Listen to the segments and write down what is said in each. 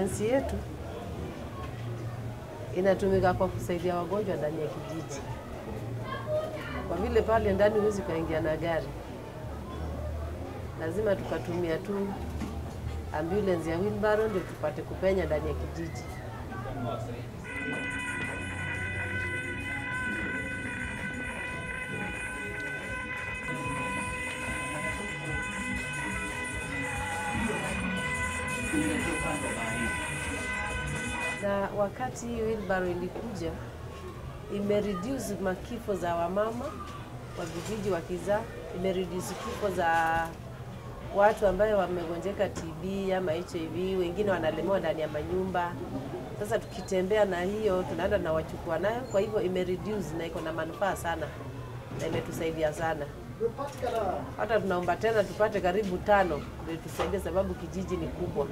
ambulance yetu inatumika kwa kusaidia wagonjwa ndani ya kijiji, kwa vile pale ndani huwezi ukaingia na gari, lazima tukatumia tu ambulance ya wheelbarrow ndio tupate kupenya ndani ya kijiji. na wakati hii wheelbarrow ilikuja imereduce makifo za wamama wa vijiji wakizaa, imereduce kifo za watu ambayo wamegonjeka TB ama HIV, wengine wanalemewa ndani ya manyumba. Sasa tukitembea na hiyo tunaenda na wachukua nayo, kwa hivyo imereduce na iko na manufaa sana na imetusaidia sana. Hata tunaomba tena tupate karibu tano ndio tusaidie, sababu kijiji ni kubwa.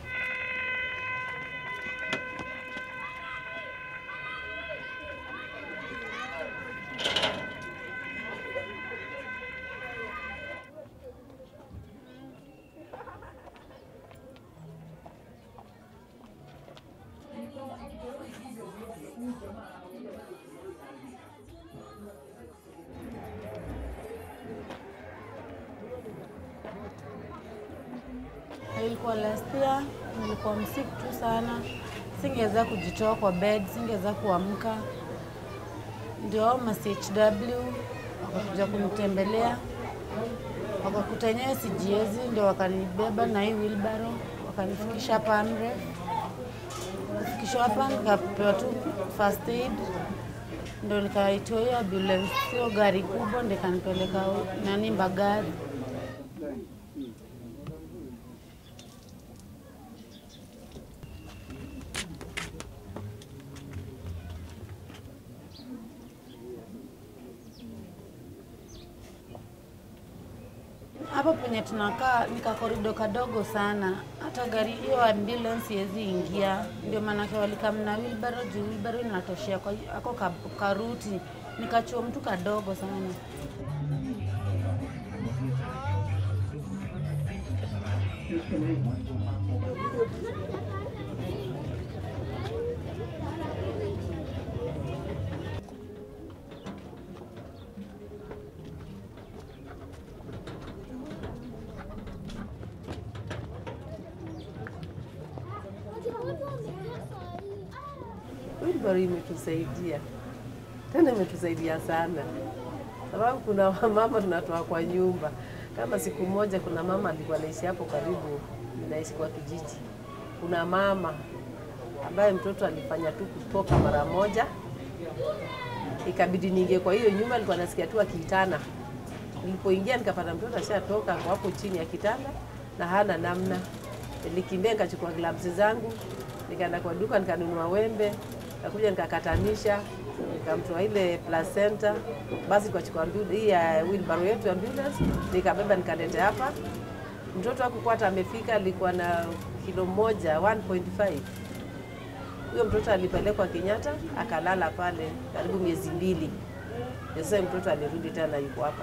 Ilikuwa last year, nilikuwa msiku tu sana, singeweza kujitoa kwa bed, singeweza kuamka. Ndio ma CHW wakakuja kunitembelea, wakakuta yenyewe sijiezi, ndio wakanibeba na hii wheelbarrow wakanifikisha hapa Amref. Kufikishwa hapa nikapewa tu first aid, ndio nikaitwa hiyo ambulance, sio gari kubwa, ndio ikanipeleka nani Mbagari. Hapo penye tunakaa ni kakorido kadogo sana, hata gari hiyo ambulance iwezi ingia. Ndio maanake walikamna wheelbarrow juu wheelbarrow inatoshea kwa hiyo- ako ka- karuti, nikachuo mtu kadogo sana. Wheelbarrow imetusaidia tena, imetusaidia sana sababu kuna wamama tunatoa kwa nyumba. Kama siku moja, kuna mama alikuwa anaishi hapo karibu, ninaishi kwa kijiji. Kuna mama ambaye mtoto alifanya tu kutoka mara moja, ikabidi niingie kwa hiyo nyumba, alikuwa nasikia tu akiitana. Nilipoingia nikapata mtoto ashatoka kwa hapo chini ya kitanda na hana namna. Nilikimbia nikachukua gloves zangu, nikaenda kwa duka nikanunua wembe, nikakuja nikakatanisha, nikamtoa ile placenta, basi nikachukua ambu- hii ya wheelbarrow yetu ambulance, nikabeba nikaleta hapa. Mtoto hakukuwa hata amefika, alikuwa na kilo moja 1.5. Huyo mtoto alipelekwa Kenyatta akalala pale karibu miezi mbili. Ndio Sasa mtoto alirudi tena yuko hapa.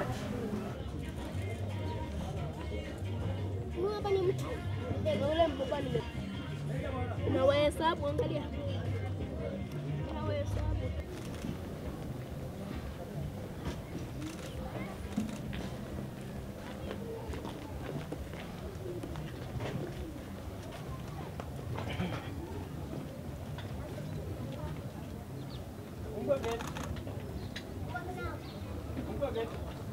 Huyu hapa ni mtu Ndio, ule mbaba nime unawahesabu, angalia unawahesabu. Fungua gate. Fungua gate.